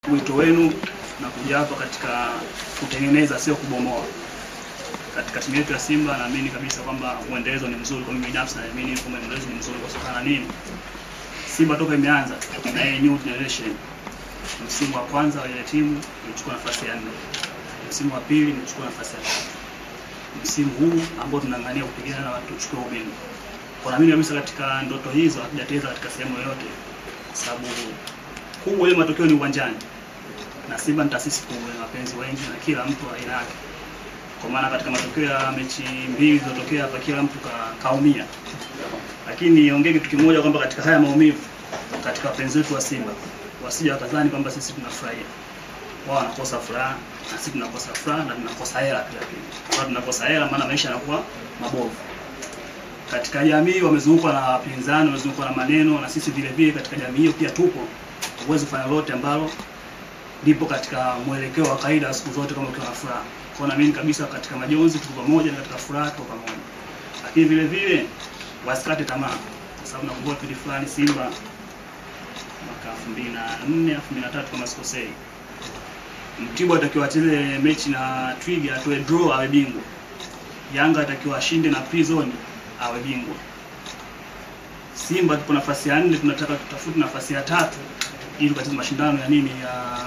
Wito wenu na kuja hapa katika kutengeneza, sio kubomoa. Katika timu yetu ya Simba naamini kabisa kwamba mwendelezo ni mzuri. Kwa mimi binafsi naamini kwamba mwendelezo ni mzuri kwa sababu na nini, Simba toka imeanza na hii new generation, msimu wa kwanza wa ile timu ilichukua nafasi ya nne, msimu wa pili imechukua nafasi ya tatu, msimu huu ambao tunang'ania kupigana na watu tuchukue ubingwa. Kwa naamini kabisa katika ndoto hizo hatujateza katika sehemu yoyote, kwa sababu kubwa ile matokeo ni uwanjani na Simba ni taasisi kubwa na wapenzi wengi na kila mtu aina yake. Kwa maana katika matokeo ya mechi mbili zilizotokea hapa kila mtu ka, kaumia. Lakini niongee kitu kimoja kwamba katika haya maumivu katika wapenzi wetu wa Simba wasije wakadhani kwamba sisi tunafurahia. Wao wanakosa furaha na sisi tunakosa furaha na tunakosa hela pia pia. Kwa tunakosa hela maana maisha yanakuwa mabovu. Katika jamii wamezungukwa na wapinzani, wamezungukwa na maneno na sisi vile vile katika jamii hiyo pia tupo. Huwezi kufanya lolote ambalo lipo katika mwelekeo wa kawaida siku zote kama ukiwa na furaha. Kwa naamini kabisa katika majonzi tuko pamoja na katika furaha tuko pamoja. Lakini vile vile wasikate tamaa kwa sababu nakumbuka kipindi fulani Simba mwaka 2004 2003 kama sikosei. Mtibwa atakiwa acheze mechi na Twiga atoe draw awe bingwa. Yanga atakiwa ashinde na Prison awe bingwa. Simba tupo nafasi ya nne, tunataka tutafute nafasi ya tatu ili tukacheze mashindano ya nini ya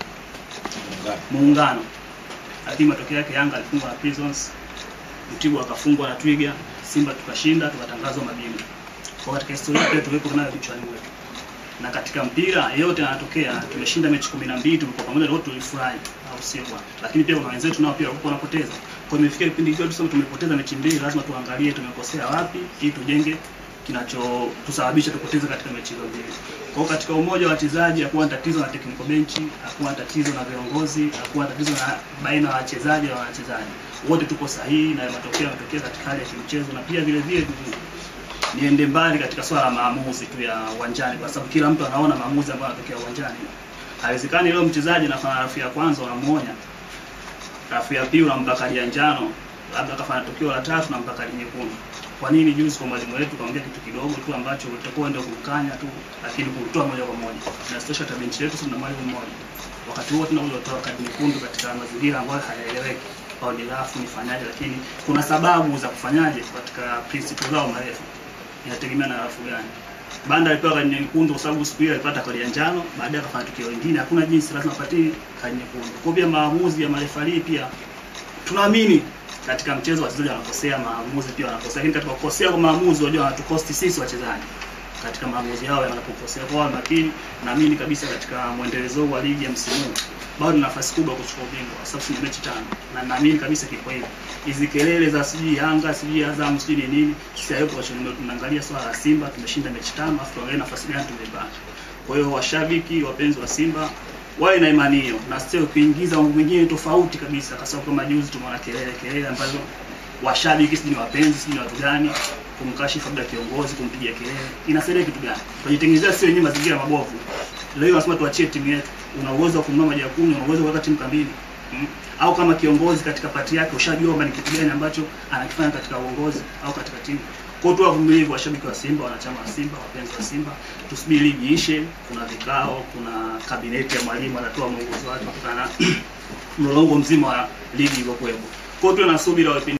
muungano, lakini matokeo yake Yanga alifungwa na Prisons, Mtibwa akafungwa na Twiga, Simba tukashinda, tukatangazwa mabingwa. Kwa katika historia pia tuwepo nayo kichwani mwetu, na katika mpira yote yanatokea. Tumeshinda mechi kumi na mbili, tulikuwa pamoja na wote, tulifurahi, au sio bwana? Lakini pia kuna wenzetu nao pia walikuwa wanapoteza. Kwa hiyo imefikia kipindi hicho tuseme tumepoteza mechi mbili, lazima tuangalie tumekosea wapi ili tujenge kinachotusababisha tupoteze katika mechi hizo mbili. Kwa hiyo katika umoja wa wachezaji hakuwa na tatizo na technical bench, hakuwa na tatizo na viongozi, hakuwa na tatizo na baina ya wachezaji na wachezaji. Wote tuko sahihi na matokeo yametokea katika hali ya kimchezo na pia vile vile niende mbali katika swala la maamuzi tu ya uwanjani kwa sababu kila mtu anaona maamuzi ambayo yanatokea uwanjani. Haiwezekani leo mchezaji anafanya rafu ya kwanza unamuonya. Rafu ya pili unampa kadi ya njano, labda akafanya tukio la tatu nampa kadi nyekundu. Kwa nini juzi kwa mwalimu wetu kaongea kitu kidogo tu ambacho utakuwa ndio kumkanya tu, lakini kutoa moja kwa moja. Na sitosha hata benchi letu tuna mwalimu mmoja. Wakati huo tunaweza kutoa kadi nyekundu katika mazingira ambayo hayaeleweki. Au ni rafu nifanyaje, lakini kuna sababu za kufanyaje katika principle zao marefu. Inategemea na rafu gani. Banda alipewa kadi nyekundu kwa sababu siku hiyo alipata kadi ya njano, baadaye akafanya tukio lingine. Hakuna jinsi, lazima apatie kadi nyekundu. Kwa pia maamuzi ya marefali pia tunaamini katika mchezo wachezaji wanakosea, maamuzi pia wanakosea, lakini katika kukosea kwa maamuzi wajua wanatukosti sisi wachezaji katika maamuzi yao yanapokosea. Kwa makini, naamini kabisa katika mwendelezo wa ligi ya msimu huu bado na nafasi kubwa kuchukua ubingwa kwa sababu ni mechi tano, na naamini kabisa kiko hivyo. Hizi kelele za sijui Yanga sijui Azam sijui ni nini, sisi hayo kwa sababu tunaangalia swala la Simba, tumeshinda mechi tano, afu tuangalie nafasi gani tumebaki. Kwa hiyo washabiki, wapenzi wa Simba wawe na imani hiyo na sio kuingiza mambo mengine tofauti kabisa, kwa sababu kama juzi tumeona kelele kelele ambazo washabiki sijui ni wapenzi sijui ni watu gani kumkashifu labda kiongozi kumpigia kelele, inasaidia kitu gani? Tunajitengenezea sio wenyewe mazingira mabovu. Leo nasema tuachie timu yetu, una uwezo wa kununua maji ya kunywa, una uwezo wa kuweka timu kambini hmm? au kama kiongozi katika pati yake ushajua kwamba ni kitu gani ambacho anakifanya katika uongozi au katika timu. Kwa hiyo wavumilivu, washabiki wa Simba, wanachama wa Simba, wapenzi wa Simba, tusubiri ligi ishe. Kuna vikao, kuna kabineti ya mwalimu anatoa mwongozo wake kutokana na mlolongo mzima wa ligi ilivyokuwepo. Kwa hiyo tuwe na subira